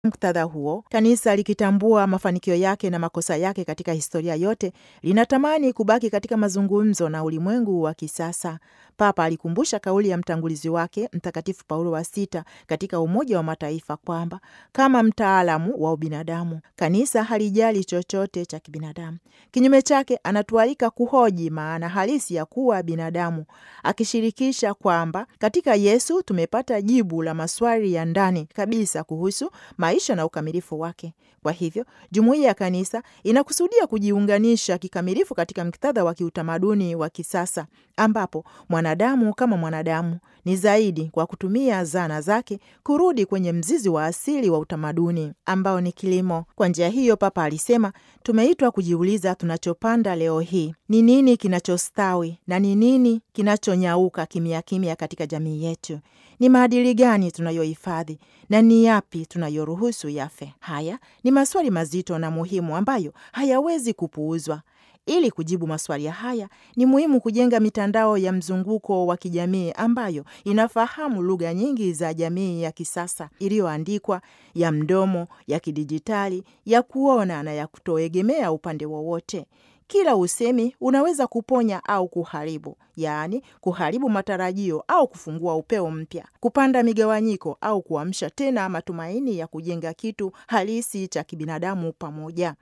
muktadha huo, kanisa likitambua mafanikio yake na makosa yake katika historia yote, linatamani kubaki katika mazungumzo na ulimwengu wa kisasa. Papa alikumbusha kauli ya mtangulizi wake Mtakatifu Paulo wa Sita katika Umoja wa Mataifa kwamba kama mtaalamu wa ubinadamu, kanisa halijali chochote cha kibinadamu. Kinyume chake, anatualika kuhoji maana halisi ya kuwa binadamu, akishirikisha kwamba katika Yesu tumepata jibu la maswali ya ndani kabisa kuhusu maisha na ukamilifu wake. Kwa hivyo, jumuiya ya kanisa inakusudia kujiunganisha kikamilifu katika muktadha wa kiutamaduni wa kisasa ambapo mwanadamu kama mwanadamu ni zaidi, kwa kutumia zana zake, kurudi kwenye mzizi wa asili wa utamaduni ambao ni kilimo. Kwa njia hiyo, Papa alisema tumeitwa kujiuliza tunachopanda leo hii ni nini kinachostawi na ni nini kinachonyauka kimya kimya katika jamii yetu. Ni maadili gani tunayohifadhi na ni yapi tunayoruhusu yafe? Haya ni maswali mazito na muhimu ambayo hayawezi kupuuzwa. Ili kujibu maswali haya ni muhimu kujenga mitandao ya mzunguko wa kijamii ambayo inafahamu lugha nyingi za jamii ya kisasa iliyoandikwa, ya mdomo, ya kidijitali, ya kuona na ya kutoegemea upande wowote. Kila usemi unaweza kuponya au kuharibu, yaani kuharibu matarajio au kufungua upeo mpya, kupanda migawanyiko au kuamsha tena matumaini ya kujenga kitu halisi cha kibinadamu pamoja.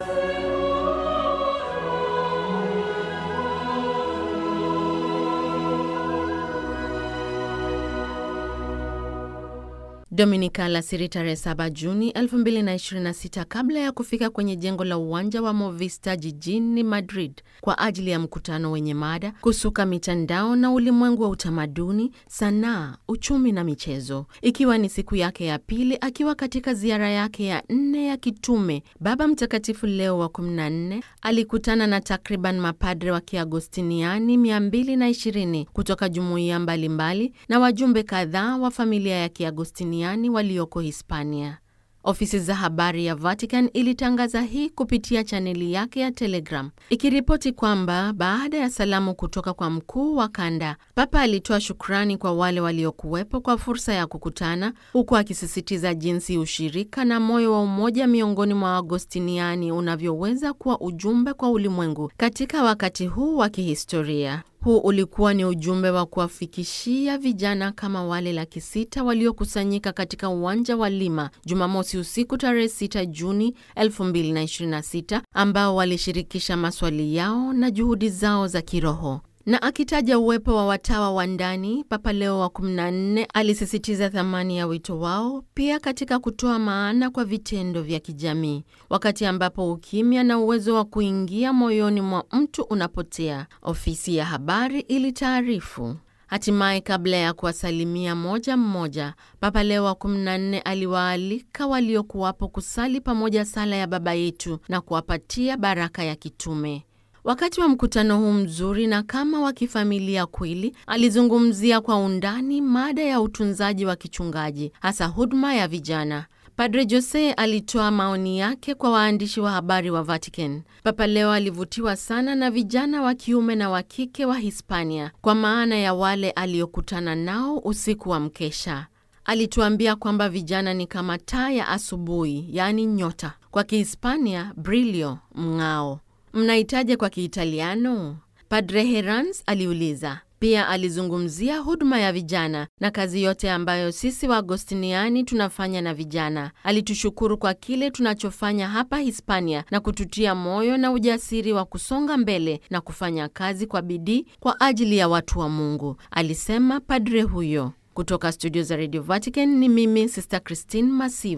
Dominika alasiri tarehe 7 Juni 2026 kabla ya kufika kwenye jengo la uwanja wa Movista jijini Madrid kwa ajili ya mkutano wenye mada kusuka mitandao na ulimwengu wa utamaduni, sanaa, uchumi na michezo. Ikiwa ni siku yake ya pili akiwa katika ziara yake ya nne ya kitume, Baba Mtakatifu Leo wa 14 alikutana na takriban mapadre wa Kiagostiniani 220 kutoka jumuiya mbalimbali na wajumbe kadhaa wa familia ya Kiagostiniani walioko Hispania. Ofisi za habari ya Vatican ilitangaza hii kupitia chaneli yake ya Telegram ikiripoti kwamba baada ya salamu kutoka kwa mkuu wa kanda, Papa alitoa shukrani kwa wale waliokuwepo kwa fursa ya kukutana, huku akisisitiza jinsi ushirika na moyo wa umoja miongoni mwa Agostiniani unavyoweza kuwa ujumbe kwa ulimwengu katika wakati huu wa kihistoria. Huu ulikuwa ni ujumbe wa kuwafikishia vijana kama wale laki sita waliokusanyika katika uwanja wa Lima Jumamosi usiku tarehe 6 Juni 2026 ambao walishirikisha maswali yao na juhudi zao za kiroho. Na akitaja uwepo wa watawa wa ndani, Papa Leo wa 14 alisisitiza thamani ya wito wao pia katika kutoa maana kwa vitendo vya kijamii, wakati ambapo ukimya na uwezo wa kuingia moyoni mwa mtu unapotea, ofisi ya habari ilitaarifu. Hatimaye, kabla ya kuwasalimia moja mmoja, Papa Leo wa 14 aliwaalika waliokuwapo kusali pamoja sala ya Baba Yetu na kuwapatia baraka ya kitume. Wakati wa mkutano huu mzuri na kama wa kifamilia kweli, alizungumzia kwa undani mada ya utunzaji wa kichungaji, hasa huduma ya vijana. Padre Jose alitoa maoni yake kwa waandishi wa habari wa Vatican. Papa Leo alivutiwa sana na vijana wa kiume na wa kike wa Hispania, kwa maana ya wale aliokutana nao usiku wa mkesha. Alituambia kwamba vijana ni kama taa ya asubuhi, yaani nyota, kwa Kihispania brilio, mng'ao. Mnahitaje kwa Kiitaliano? Padre Herans aliuliza. Pia alizungumzia huduma ya vijana na kazi yote ambayo sisi Waagostiniani tunafanya na vijana. Alitushukuru kwa kile tunachofanya hapa Hispania na kututia moyo na ujasiri wa kusonga mbele na kufanya kazi kwa bidii kwa ajili ya watu wa Mungu, alisema padre huyo. Kutoka studio za Radio Vatican ni mimi Sister Christine Masiva.